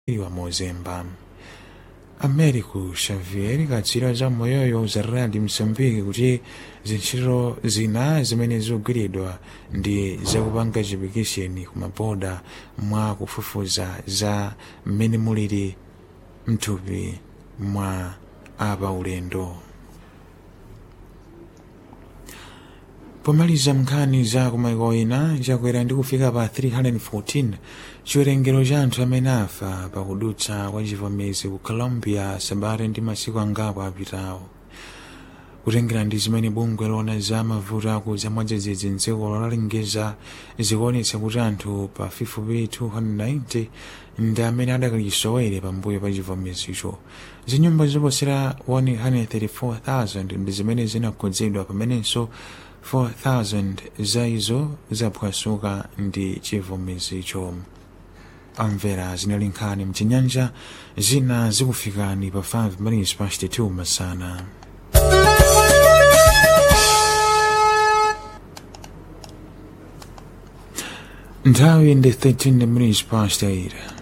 wa mozemba americo xavier katswiri za moyoyo za radio msambiki kuti zintchito zina zimene zikugwiridwa ndi zakupanga chipikisheni kumaboda mwa kufufuza za mmene muliri mthupi mwa apa ulendo pomaliza nkhani za kumaiko ena chakwera ndi kufika pa 314 chiwerengero cha anthu amene afa pakudutsa kwa chivomezi ku colombia sabata ndi masiku angapo apitawo kutengera ndi zimene bungwe lona za mavuto akudza mwadzidzidzi mdziko lalengeza zikuonetsa kuti anthu pa 5290 ndi amene adakalisowere pambuyo pa chivomezicho zinyumba zoposera 134,000 ndi zimene zinakhudzidwa pamenenso 4,000 za izo zaphwasuka ndi chivomezicho amvera zinali nkhani mchinyanja zina zikufikani pa 5 minutes past 2 masana nthawi ndi 13 minutes past 8